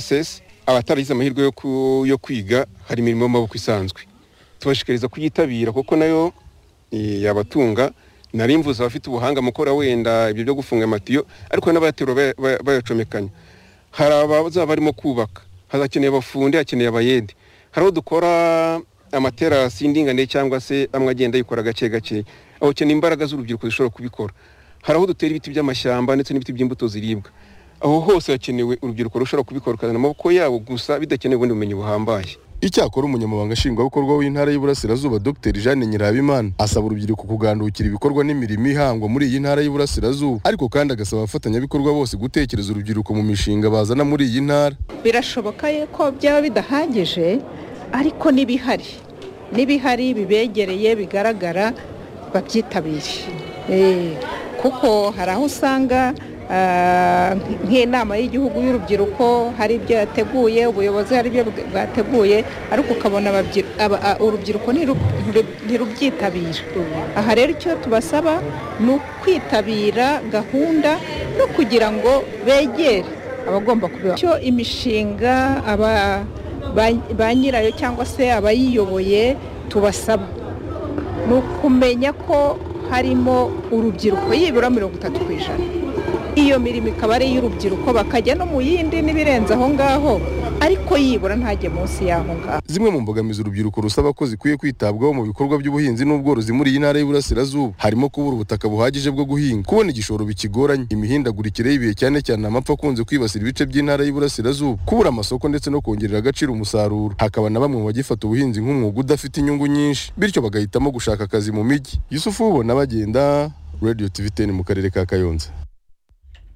pss abataragize amahirwe yo ku- yo kwiga hari imirimo y'amaboko isanzwe tubashishikariza kuyitabira kuko nayo eh, yabatunga nari mvuze abafite ubuhanga mu gukora wenda ibyo byo gufunga amatiyo ariko hari n'abayaterura baya- baya- bayacomekanya hari abazaba barimo kubaka hazakeneye abafundi hakeneye abayede hari aho dukora amaterasi y'indinganire cyangwa se amwe agenda yikora gake gake aho ukeneye imbaraga z'urubyiruko zishobora kubikora hari aho dutera ibiti by'amashyamba ndetse n'ibiti by'imbuto ziribwa aho hose hakenewe urubyiruko rushobora kubikora ukazana amaboko yabo gusa bidakenewe ubundi bumenyi buhambaye Icyakora umunyamabanga nshingwabikorwa w'intara y'Iburasirazuba Dr Jeanne Nyirabimana asaba urubyiruko kugandukira ibikorwa n'imirimo ihangwa muri iyi ntara y'Iburasirazuba ariko kandi agasaba abafatanyabikorwa bose gutekereza urubyiruko mu mishinga bazana muri iyi ntara birashoboka ko byaba bidahagije ariko n'ibihari n'ibihari bibegereye bigaragara babyitabire Eh, kuko hari aho usanga ah, nk'inama y'igihugu y'urubyiruko hari ibyo yateguye ubuyobozi hari ibyo bwa- bwateguye ariko ukabona ababyi- aba- a- urubyiruko ntiru- ntiru- ntirubyitabira aha rero icyo tubasaba ni ukwitabira gahunda no kugira ngo begere abagomba kubiba icyo imishinga aba- ba- ba nyirayo cyangwa se abayiyoboye tubasaba ni ukumenya ko harimo urubyiruko yibura mirongo itatu ku ijana iyo mirimo ikaba ari iy'urubyiruko bakajya no mu yindi n'ibirenze aho ngaho ariko yibura ntajye munsi y'aho ngaho zimwe mu mbogamizi urubyiruko rusaba ko zikwiye kwitabwaho mu bikorwa by'ubuhinzi n'ubworozi muri iyi ntara y'Iburasirazuba harimo kubura ubutaka buhagije bwo guhinga kubona igishoro bikigoranye imihindagurikire y'ibihe cyane cyane amapfa akunze kwibasira ibice by'intara y'Iburasirazuba kubura amasoko ndetse no kongerera agaciro umusaruro hakaba na bamwe mu bagifata ubuhinzi nk'umwuga udafite inyungu nyinshi bityo bagahitamo gushaka akazi mu mijyi Yusufu na bagenda Radio TV 10 mu karere ka Kayonza